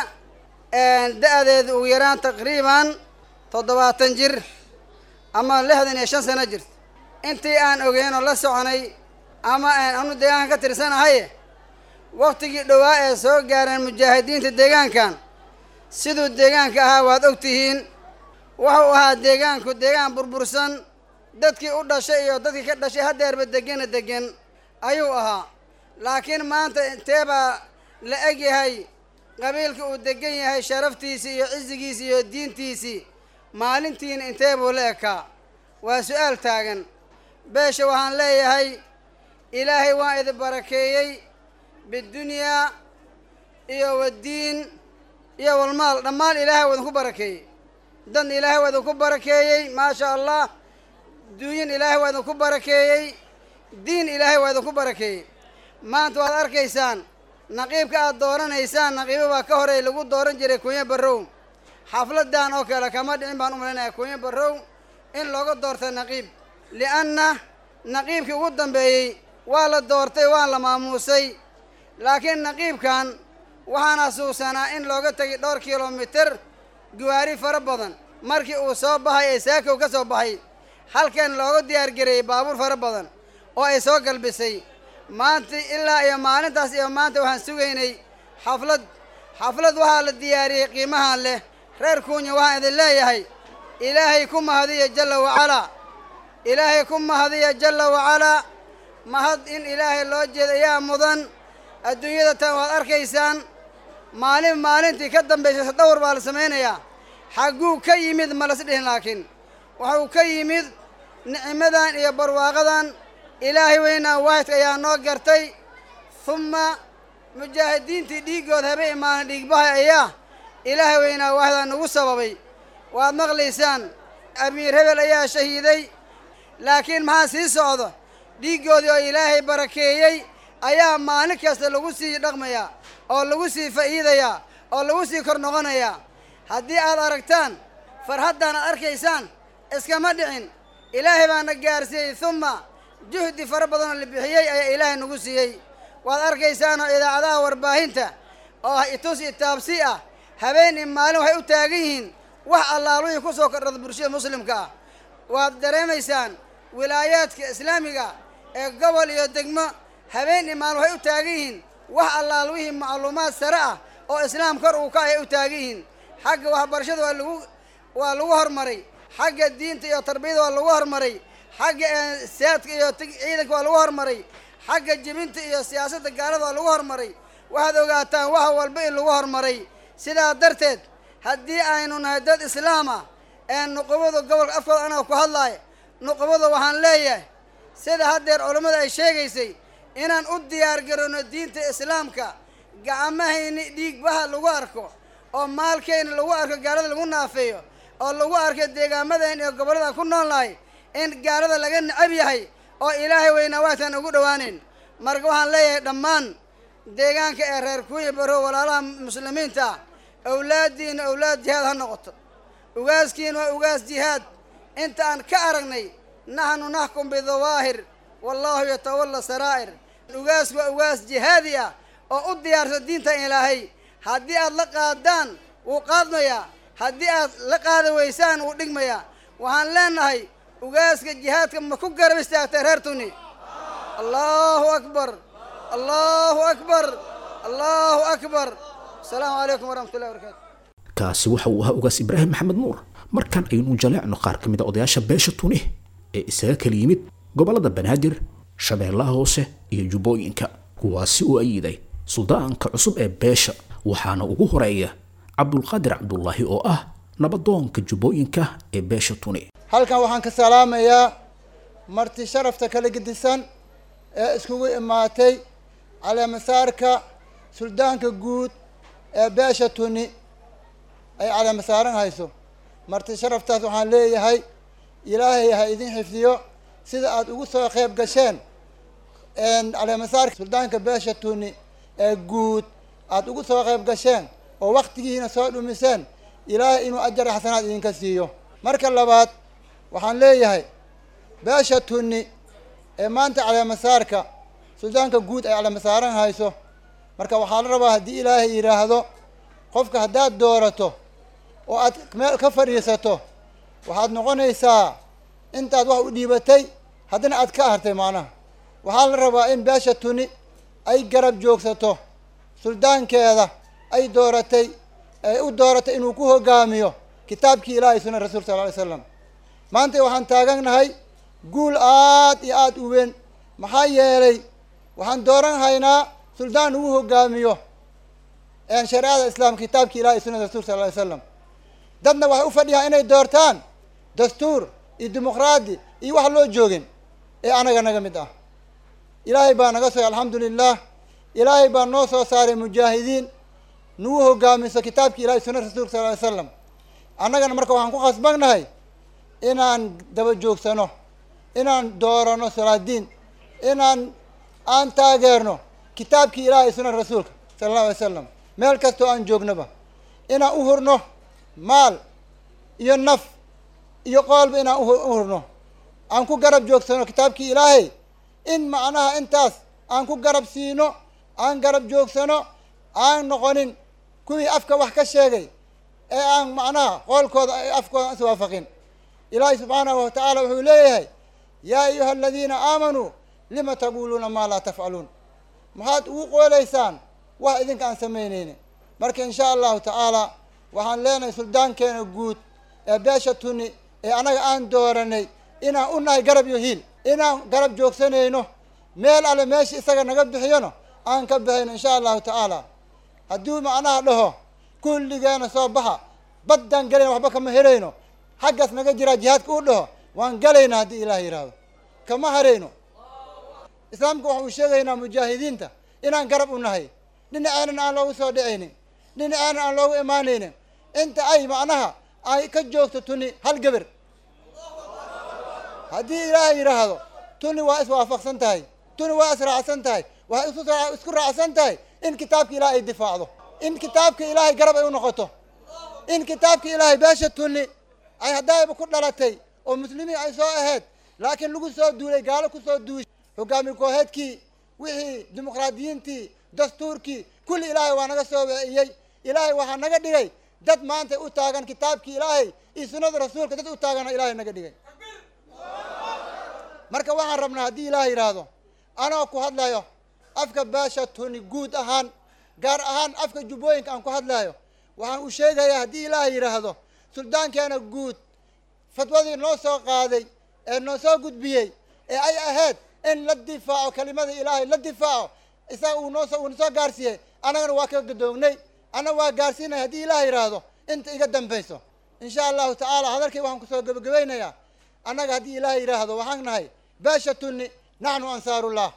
[SPEAKER 11] دأذ ويران تقريبا تضبات جر أما لهذا يشان سنة جر انتي أن أغين الله سعني أما أن أنو ديان كتر سنة هاي وقتي دواء سو جارن مجاهدين تديان كان siduu deegaanka ahaa waad ogtihiin wuxuu ahaa deegaanku deegaan burbursan dadkii u dhashay iyo dadkii ka dhashay hadeerba degena degan ayuu ahaa laakiin maanta inteebaa la eg yahay qabiilka uu degan yahay sharaftiisii iyo cisigiisii iyo diintiisii maalintiina intee buu la ekaa waa su-aal taagan beesha waxaan leeyahay ilaahay waan idin barakeeyey bidunyaa iyo waddiin iyo walmaal dhammaan ilaahay waa idinku barakeeyey dan ilaahay waa idinku barakeeyey maasha allah duunyin ilaahay waa idinku barakeeyey diin ilaahay waa idinku barakeeyey maanta waad arkaysaan naqiibka aad dooranaysaan naqiibo baa ka horey lagu dooran jiray kunyo barrow xafladan oo kale kama dhicin baan u malaynayaa kunyo barrow in looga doorta naqiib li'anna naqiibkii ugu dambeeyey waa la doortay waa la maamuusay laakiin naqiibkan waxaan xasuusanaa in looga tegay dhowr kilomitir gawaari fara badan markii uu soo baxay ee saakow ka soo baxay halkan looga diyaargareeyey baabuur fara badan oo ay soo galbisay maanta ilaa iyo maalintaas iyo maanta waxaan sugaynay xaflad xaflad waxaa la diyaariyey qiimahan leh reer kuunya waxaan idin leeyahay ilaahay ku mahadiya jalla wacalaa ilaahay ku mahadiya jalla wacalaa mahad in ilaahay loo jeeda ayaa mudan adduunyada tan waad arkaysaan maalin maalintii ka dambaysay dhowr baa la samaynayaa xagguu ka yimid ma las dhihin laakiin wuxuu ka yimid nicmadan iyo barwaaqadan ilaahay weynaa waahidka ayaa noo gartay humma mujaahidiintii dhiiggooda habe imaanan dhiigbahay ayaa ilaahay weynaa waahidaa nagu sababay waad maqlaysaan amiir hebel ayaa shahiiday laakiin maxaa sii socda dhiiggoodii oo ilaahay barakeeyey ayaa maalin kasta lagu sii dhaqmayaa oo lagu sii fa'iidayaa oo lagu sii kor noqonayaa haddii aad aragtaan farhaddan aad arkaysaan iskama dhicin ilaahay baana gaarsiiyey humma juhdi fara badan oo la bixiyey ayaa ilaahay nagu siiyey waad arkaysaanoo idaacadaha warbaahinta oo itus itaabsi ah habeen iyo maalin waxay u taagan yihiin wax allaaluhii ku soo kordhada bulshada muslimka ah waad dareemaysaan wilaayaadka islaamiga ee gobol iyo degmo habeen iyo maalin waxay u taagan yihiin wax allaaluhii macluumaad sare ah oo islaam kor uu ka ay u taagan yihiin xagga waxbarashada waa lagu waa lagu hormaray xagga diinta iyo tarbiyada waa lagu hormaray xagga saadka iyo ciidanka waa lagu hormaray xagga jibinta iyo siyaasadda gaalada waa lagu hormaray waxaad ogaataan wax walba in lagu hormaray sidaa darteed haddii aynu nahay dad islaama ee nuqubada gobolka afkooda anaga ku hadlaaya nuqubada waxaan leeyahay sida haddeer culammada ay sheegaysay inaan u diyaar garowno diinta islaamka gacmahayni dhiigbaha lagu arko oo maalkayna lagu arko gaalada lagu naafeeyo oo lagu arko deegaamadan iyo gobollada ku nool nahay in gaalada laga necab yahay oo ilaahay weynaa waataan ugu dhowaaneyn marka waxaan leeyahay dhammaan deegaanka ee reer kuuya baro walaalaha muslimiinta ah awlaaddiina awlaad jihaad ha noqoto ugaaskiina waa ugaas jihaad inta aan ka aragnay naxnu naxkum bidawaahir wallaahu yatawalla saraa'ir ugaasku waa ugaas jihaadi ah oo u diyaarsa diinta ilaahay haddii aad la qaadaan wuu qaadmayaa haddii aad la qaada weysaan wuu dhigmayaa waxaan leenahay ugaaska jihaadka ma ku garab istaagtay reer tuni allahu akbar allahu akbar allahu akbar asalaamu calaykum waraxmatullahi wabarakatu
[SPEAKER 2] kaasi waxa uu ahaa ugaas ibraahim maxamed nuur markan aynu jaleecno qaar ka mid a odayaasha beesha tuni ee isaga kala yimid gobollada banaadir shabeellaha hoose iyo jubbooyinka kuwaasi oo ayiday suldaanka cusub ee beesha waxaana ugu horeeya cabdulqaadir cabdulaahi oo ah nabadoonka jubbooyinka ee beesha tuni
[SPEAKER 12] halkan waxaan ka salaamayaa marti sharafta kala gedisan ee iskugu imaatay caleemasaarka suldaanka guud ee beesha tuni ay caleemasaaran hayso marti sharaftaas waxaan leeyahay ilaahay ha idin xifdiyo sida aada ugu soo qeyb gasheen caleemasaarka suldaanka beesha tuni ee guud aada ugu soo qeyb gasheen oo waktigiina soo dhumiseen ilaahay inuu ajar xasanaad idinka siiyo marka labaad waxaan leeyahay beesha tuni ee maanta caleemasaarka suldaanka guud ay caleemasaaran hayso marka waxaa la rabaa haddii ilaahay yidhaahdo qofka haddaad doorato oo aad meel ka fadhiisato waxaad noqonaysaa intaad wax u dhiibatay haddana aad ka hartay macnaha waxaa la rabaa in beesha tuni ay garab joogsato suldaankeeda ay dooratay ay u dooratay inuu ku hogaamiyo kitaabkii ilaahay sunan rasuulka sal ly slam maanta waxaan taagannahay guul aad iyo aada u weyn maxaa yeelay waxaan dooran haynaa suldaan ugu hogaamiyo shareecada islaamka kitaabkii ilahay sunada rasulka sal ly slam dadna waxay u fadhiyaan inay doortaan dastuur iyo dimuqraadi iyo wax loo joogin ee anaga naga mid ah ilaahay baa naga sooy alxamdu lilah ilaahay baa noo soo saaray mujaahidiin nagu hogaamiso kitaabkii ilahay sunna rasulka sal ly slam annagana marka waxaan ku khasbannahay inaan daba joogsano inaan doorano salaadiin inaan aan taageerno kitaabkii ilaahay sunan rasuulka sala allahu alay slam meel kastoo aan joognaba inaan u hurno maal iyo naf iyo qoolba inaan u hurno aan ku garab joogsano kitaabkii ilaahay in macnaha intaas aan ku garab siino aan garab joogsano aan noqonin kuwii afka wax ka sheegay ee aan macnaha qoolkooda afkooda aan iswaafaqin ilaahay subxaanahu watacaala wuxuu leeyahay yaa ayuha aladiina aamanuu lima taquluuna maa laa tafcaluun maxaad ugu qoolaysaan wax idinka aan samaynaynin marka insha allahu tacaala waxaan leenahay suldaankeena guud ee beesha tuni ee annaga aan dooranay inaan u nahay garab iyo hiil inaan garab joogsanayno meel alle meesha isaga naga bixiyona aan ka bixayno insha allahu tacaala hadduu macnaha dhaho kulligeena soo baxa baddaan gelayna waxba kama helayno xaggaas naga jiraa jihaadka u dhaho waan galaynaa haddii ilaah yidhaahdo kama harayno islaamka waxa uu sheegaynaa mujaahidiinta inaan garab u nahay dhinaceenan aan loogu soo dhicaynin dhinaceenan aan loogu imaanaynin inta ay macnaha ay ka joogto tuni hal geber haddii ilaahay yidhaahdo tuni waa iswaafaqsan tahay tuni waa israacsan tahay waxay isu isku raacsan tahay in kitaabka ilaahay ay difaacdo in kitaabka ilaahay garab ay u noqoto in kitaabka ilaahay beesha tuni ay haddaayba ku dhalatay oo muslimiin ay soo ahayd laakiin lagu soo duulay gaalo ku soo duushay hogaami kooheedkii wixii dimuqraadiyiintii dastuurkii kulli ilaahay waa naga soo weeciyey ilaahay waxaa naga dhigay dad maanta u taagan kitaabkii ilaahay iyo sunnada rasuulka dad u taagana ilaahay naga dhigay marka waxaan rabnaa haddii ilaah yidhaahdo anoo ku hadlayo afka beesha tuni guud ahaan gaar ahaan afka jubbooyinka aan ku hadlayo waxaan u sheegayaa haddii ilaah yidhaahdo suldaankeena guud fatwadii noo soo qaaday ee noo soo gudbiyey ee ay ahayd in la difaaco kelimada ilaahay la difaaco isaga uu noosoo uuna soo gaarsiiyey annagana waa ka gadoognay annaga waa gaarsiinaya haddii ilaah yidhaahdo inta iga dambayso insha allahu tacaala hadalkii waxaan kusoo gebagabaynayaa annaga haddii ilaah yidhaahdo waxaan nahay beesha tunni naxnu ansaarullah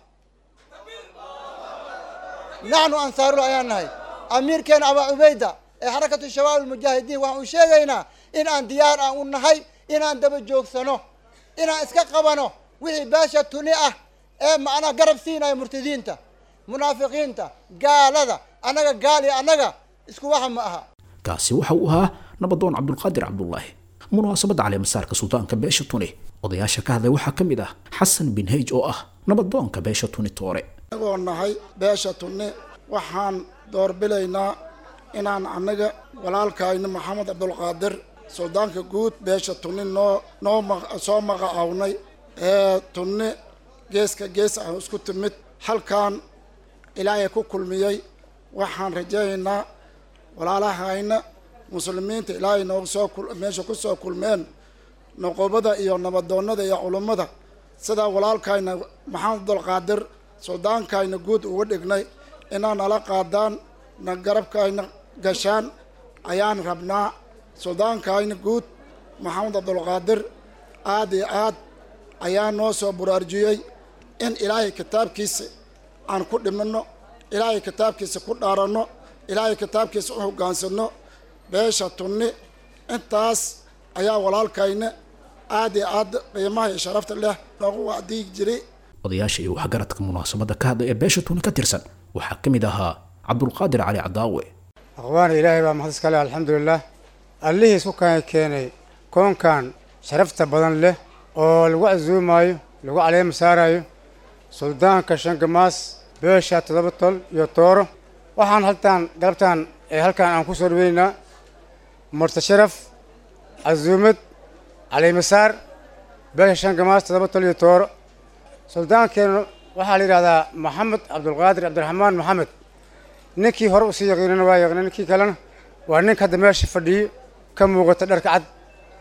[SPEAKER 12] naxnu ansaarullah ayaan nahay amiirkeena abaa cubayda ee xarakatu shabaab almujaahidiin waxaan u sheegaynaa in aan diyaar aan u nahay inaan daba joogsano inaan iska qabano wixii beesha tuni ah ee macnaha garab siinaya murtadiinta munaafiqiinta gaalada annaga gaal iyo annaga isku waxa ma aha
[SPEAKER 2] kaasi waxa uu ahaa nabadoon cabdulqaadir cabdulaahi munaasabadda caleemasaarka suldaanka beesha tuni odayaasha ka hadlay waxaa ka mid ah xasan bin heyj oo ah nabadoonka beesha tuni toore
[SPEAKER 13] anagoo nahay beesha tunne waxaan doorbilaynaa inaan annaga walaalkayna maxamed cabdulqaadir suldaanka guud beesha tunni noo noo soo magacawnay ee tunne geeska gees ah isku timid halkan ilaahay ku kulmiyey waxaan rajaynaynaa walaalahayna muslimiinta ilaahay noogu soo meesha ku soo kulmeen noqobada iyo nabadoonnada iyo culummada sidaa walaalkayna maxamed abdulqaadir suldaankayna guud uga dhignay inaa nala qaadaan na garabkayna gashaan ayaan rabnaa suldaankayna guud maxamed cabdulqaadir aada iyo aad ayaa noo soo buraarjiyey in ilaahay kitaabkiisa aan ku dhimanno ilaahay kitaabkiisa ku dhaaranno ilaahay kitaabkiisa u hoggaansanno beesha tunni intaas ayaa walaalkayna aad iyo aad qiimaha iyo sharafta leh noogu wacdiyi jiray
[SPEAKER 2] odayaasha iyo waxgaradka munaasabadda ka hadlay ee beesha tuni ka tirsan waxaa ka mid ahaa cabdulqaadir cali cadaawe
[SPEAKER 14] akhwaana ilaahay baa mahad iska leh alxamdulilah allihii isku kaan keenay koonkan sharafta badan leh oo lagu casuumaayo lagu caleema saarayo suldaanka shangamaas beesha toddoba tol iyo tooro waxaan haltaan galabtaan ee halkaan aan ku soo dhaweynaynaa murta sharaf casuumad caleemasaar beesha shangamaas toddoba tol iyo tooro suldaankeenu waxaa la yidhahdaa maxamed cabdulqaadir cabdiraxmaan maxamed ninkii hore usii yaqiinana waa yaqiina ninkii kalena waa ninka hadda meesha fadhiyo ka muuqata dharka cad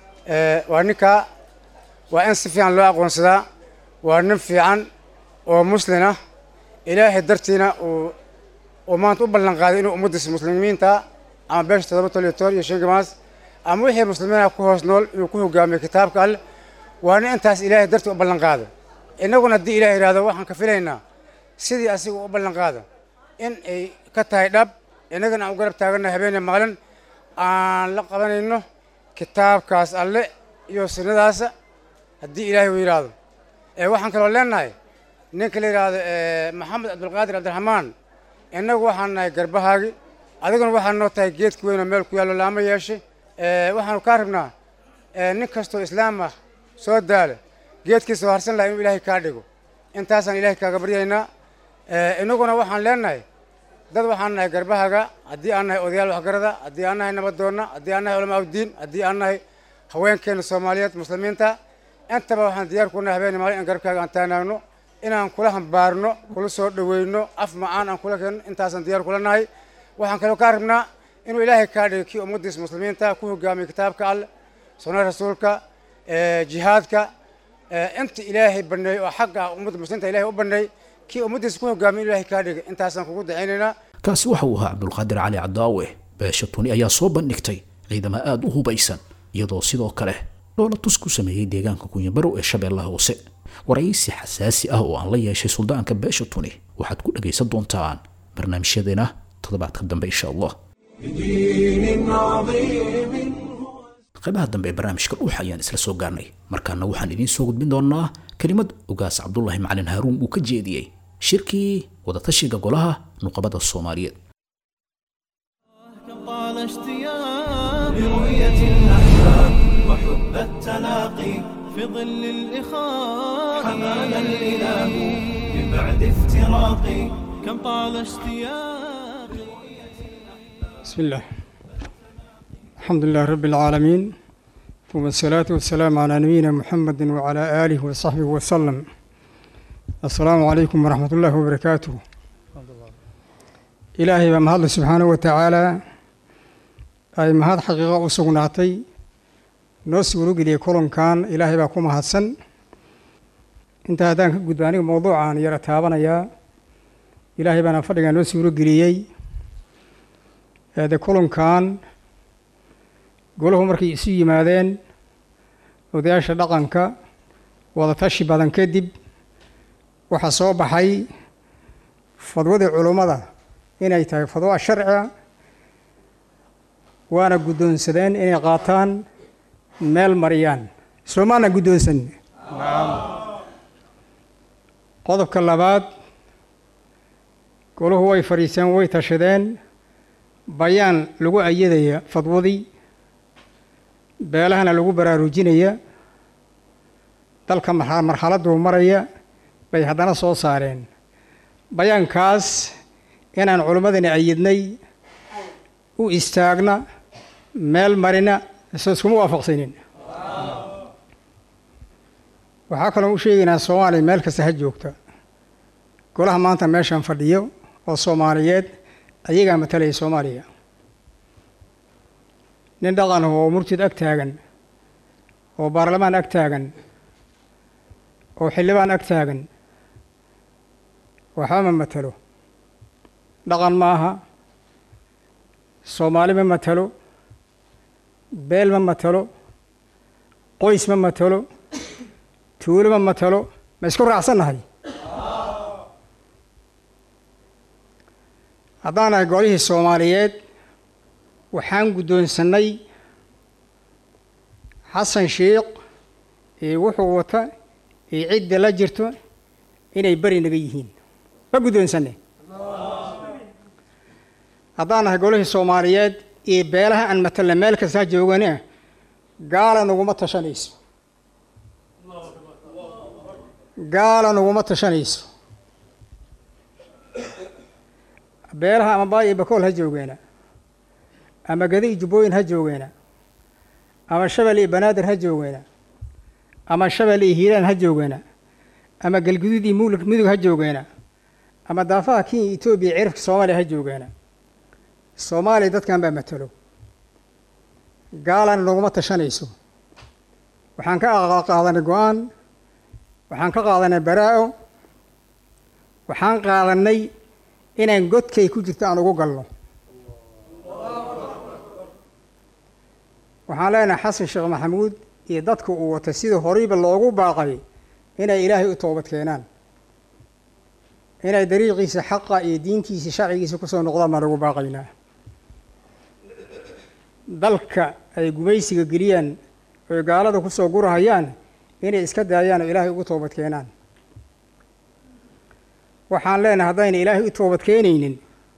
[SPEAKER 14] waa ninkaa waa in si fiican loo aqoonsadaa waa nin fiican oo muslin ah ilaahay dartiina uu uu maanta u ballan qaaday inuu ummaddiisa muslimiinta ama beesha toddoba tol iyo toban iyo shan gamaas ama wixii muslimiinaha ku hoos nool inuu ku hogaamiyo kitaabka alleh waa nin intaas ilaahay dartii u ballan qaaday innaguna haddii ilaah yidhahdo waxaan ka filaynaa sidii asiga u ballan qaada in ay ka tahay dhab innagana aan u garab taaganna habeene maalin aan la qabanayno kitaabkaas alle iyo sunnadaasa haddii ilaahay uu yidhaahdo ee waxaan kaloo leenahay ninka la yidhaahdo maxamed cabdulqaadir cabdiraxmaan innagu waxaan nahay garbahaagi adiguna waxaan noo tahay geedka weyn oo meel ku yaallo laama yeeshe waxaanu kaa rabnaa nin kastoo islaam ah soo daala geedkiisa harsan laha inuu ilaahay kaa dhigo intaasaan ilaahay kaaga baryaynaa innaguna waxaan leenahay dad waxaan nahay garbahaga haddii aan nahay odayaal waxgarada haddii aan nahay nabadoonna haddii aan nahay culamaa uddiin haddii aan nahay haweenkeena soomaaliyeed muslimiinta intaba waxaan diyaar ku nahay habeenii maalin in garabkaaga aan taanaagno inaan kula hambaarno kula soo dhoweyno af macaan aan kula keenno intaasaan diyaar kula nahay waxaan kaloo kaa rabnaa inuu ilaahay kaa dhigo kii ummaddiisa muslimiinta ku hogaamiyo kitaabka alleh sunnada rasuulka jihaadka inta ilaahay baneey oo xagga ummadda muslimiinta ilahay u baneey kii ummaddiisa ku hogaamiyo in ilaahay kaa dhiga intaasaan kugu dacaynaynaa
[SPEAKER 2] kaasi waxa uu ahaa cabdulqaadir cali cadaawe beesha tuni ayaa soo bandhigtay ciidamo aada u hubaysan iyadoo sidoo kale dhoola tus ku sameeyey deegaanka kunyabarow ee shabeellaha hoose waraysi xasaasi ah oo aan la yeeshay suldaanka beesha tuni waxaad ku dhagaysan doontaan barnaamijyadeena toddobaadka dambe insha allah qaybaha dambe ee barnaamijka dhuuxa ayaan isla soo gaarnay markaana waxaan idiin soo gudbin doonaa kelimad ogaas cabdulaahi macalin haaruun uu ka jeediyey shirkii wadatashiga golaha nuqabada soomaaliyeed
[SPEAKER 15] طال اشتياق لرؤية الأحباب وحب التلاقي في ظل الإخاء حمانا الإله من بعد افتراق كم طال اشتياق
[SPEAKER 16] بسم الله الحمد لله رب العالمين ثم الصلاة والسلام على نبينا محمد وعلى آله وصحبه وسلم السلام عليكم ورحمة الله وبركاته إلهي بمهد سبحانه وتعالى أي مهد حقيقة وسقناتي نوس ورقلي كلهم كان إلهي باكم هاتسن انت هذا قداني موضوع عن يرتابنا يا إلهي بنا فرقا نوس ورقلي هذا كلهم كان golahu markay isu yimaadeen odayaasha dhaqanka wadatashi badan kadib waxaa soo baxay fadwadii culummada inay tahay fadwa sharciga waana guddoonsadeen inay qaataan meel mariyaan soomaana guddoonsan qodobka labaad golahu way fadhiiseen way tashadeen bayaan lagu ayadaya fadwadii beelahana lagu baraarujinaya dalka marxaladuu maraya bay haddana soo saareen bayaankaas inaan culimmadani ayidnay u istaagna meel marina isoo iskuma waafaqsanin waxaa kaloo u sheegaynaa soomaaliya meel kasta ha joogta golaha maanta meeshan fadhiyo oo soomaaliyeed ayagaa matalaya soomaaliya nin dhaqan oo murtid ag taagan oo baarlamaan ag taagan oo xildhibaan ag taagan waxba ma matalo dhaqan ma aha soomaali ma matalo beel ma matalo qoys ma matalo tuulo ma matalo ma isku raacsannahay haddaan nahay golihii soomaaliyeed waxaan guddoonsannay xasan sheikh iyo wuxuu wata iyo cidda la jirto inay beri naga yihiin ma guddoonsanne haddaan nahay golihii soomaaliyeed iyo beelaha aan matalna meel kasta ha joogane gaala naguma tashanayso gaala naguma tashanayso beelaha ama baay iyo bakool ha joogeena ama gadi iyo jubbooyin ha joogeena ama shabel iyo banaadir ha joogeena ama shabel iyo hiiraan ha joogeena ama galguduud iyo mulk mudug ha joogeena ama daafaha kenya etoobiya cirifka soomaaliya ha joogeena soomaaliya dadkan baa matalo gaalana naguma tashanayso waxaan ka qaadanay go-aan waxaan ka qaadanay baraa-o waxaan qaadanay inaan godkay ku jirto aan ugu galno waxaan leenahay xasan sheekh maxamuud iyo dadka uu wata sidii horeyba loogu baaqay inay ilaahay u toobad keenaan inay dariiqiisa xaqa iyo diintiisa sharcigiisa kusoo noqdaan baan ugu baaqaynaa dalka ay gumaysiga geliyaan oy gaalada kusoo gurahayaan inay iska daayaan oo ilaahay ugu toobad keenaan waxaan leenahay haddayna ilaahay u toobad keenaynin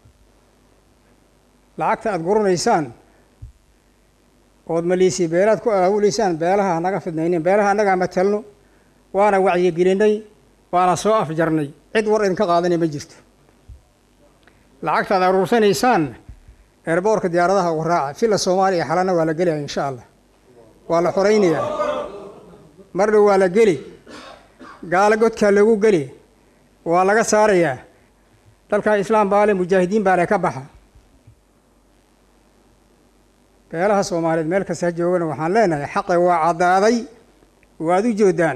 [SPEAKER 16] lacagta aada guranaysaan ood maliisii beelaad ku aawuleysaan beelaha hanaga fidnaynin beelaha annagaa matalno waana wacyigelinay waana soo afjarnay cid war idinka qaadanay ma jirto lacagta aad aruursanaysaan eerboorka diyaaradaha ugu raaca filla soomaaliya xalana waa la gelaya insha allah waa la xoraynayaa mar dhow waa la geli gaalo godkaa loogu geli waa laga saarayaa dalkan islaam baale mujaahidiin baale ka baxa beelaha soomaaliyeed meel kasta ha joogana waxaan leenahay xaqe waa caddaaday waad u joodaan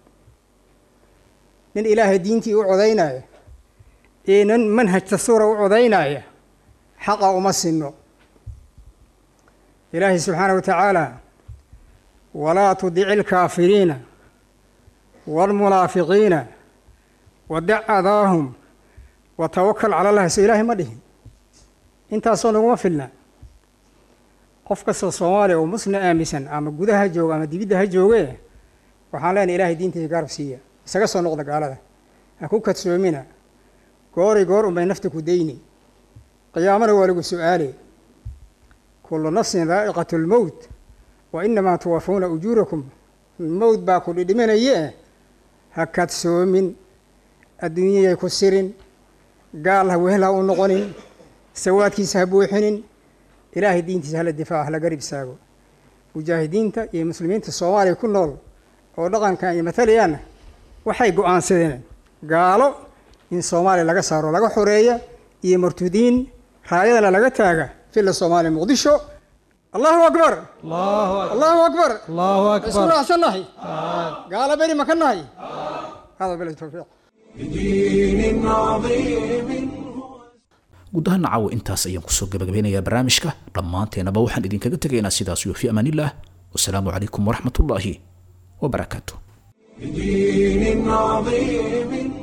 [SPEAKER 16] nin ilaahay diintii u codaynaya iyo nin manhaj dastuura u codaynaya xaqa uma sinno ilaahay subxaana wa tacaala walaa tudici alkaafiriina waalmunaafiqiina wadac adaahum wa tawakal cala allahi so ilaahay ma dhihin intaasoo naguma filna qof kastoo soomaaliya oo muslim aaminsan ama gudaha ha jooga ama dibidda ha jooge waxaan leenahay ilaahay diintiisa gaarab siiya isaga soo noqda gaalada ha ku kadsoomina goori goor unbay nafta ku dayni qiyaamana waa lagu su-aale kullu nafsin daa'iqatu lmowt wa inamaa tuwafuuna ujuurakum mowt baa ku dhidhiminaye ha kadsoomin adduunyayay ku sirin gaal ha wehel ha u noqonin sawaadkiisa ha buuxinin ilaahay diintiisa hala difaaco hala garib istaago mujaahidiinta iyo muslimiinta soomaaliya ku nool oo dhaqankan ay matalayaanna waxay go-aansadeen gaalo in soomaaliya laga saaro laga xoreeya iyo martudiin raayadana laga taaga filla soomaaliya muqdisho allahu akbar allahu akbar isku raacsannahay gaalo beri ma ka nahay hada bila tawfiiq
[SPEAKER 1] بدين عظيم
[SPEAKER 2] guud ahaan caawa intaas ayaan kusoo gabagabeynayaa barnaamijka dhammaanteenaba waxaan idinkaga tegaynaa sidaas iyo fi amaanillaah wasalaamu calaykum waraxmatullaahi wabarakaatu
[SPEAKER 1] بدين عظيم